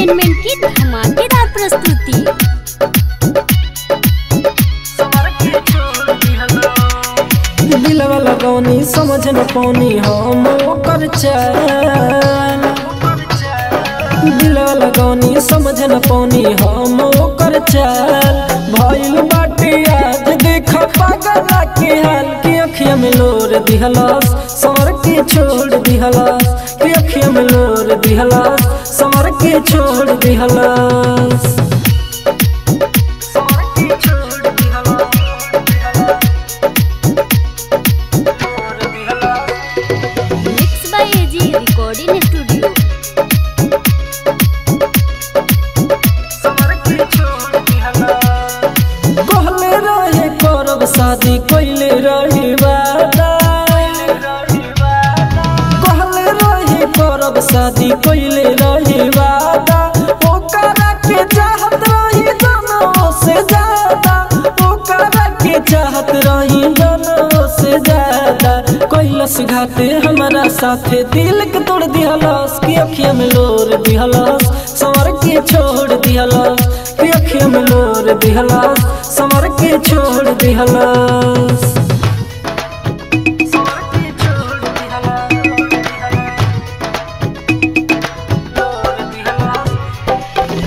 entertainment की धमाकेदार प्रस्तुति दिलवा लगौनी समझ न पौनी हम ओकर चाल दिलवा लगौनी समझ न पौनी हम ओकर चाल भइल बाटे आज देख पागल के हाल की अखिया में लोर दिहलस सर के छोड़ दिहलस की अखिया में लोर दिहलस सर के छोड़ दिहलस सर के छोड़ दिहलस mix by AG recording studio कहले रहे करब शादी कैले रही वादा कहले रहे करब शादी कैले रही वादा ओकरा के चाहत रही जनों से ज्यादा ओकरा के चाहत रही जनों से ज्यादा कैलस घाटे हमारा साथे दिल के तोड़ दिहलस की अखिया में लोर दिहलस सवर के छोड़ दिहलस की अखिया में लोर दिहलस सवर के छोड़ दिहलस सवर के छोड़ दिहलस लोर दिहलस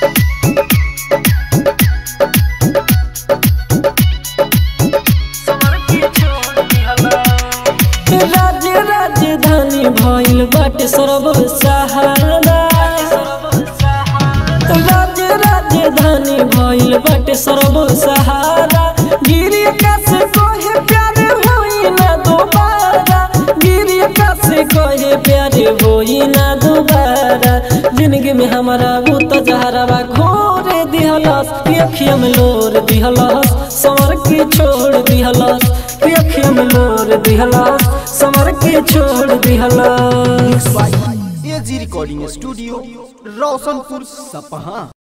राज्य राजधानी भइल बाटे सर्व सहारा राज्य राजधानी भइल बाटे सर्व सहारा गिरी आकाश कहे प्यारे होई ना दोबारा गिरी आकाश कहे प्यारे होई ना दोबारा जिंदगी में हमारा वो तो जहरावा घोरे दिहलस की अखिया में लोर दिहलस समर के छोड़ दिहलस की अखिया में लोर दिहलस समर के छोड़ दिहलस एजी रिकॉर्डिंग स्टूडियो रोशनपुर सपहा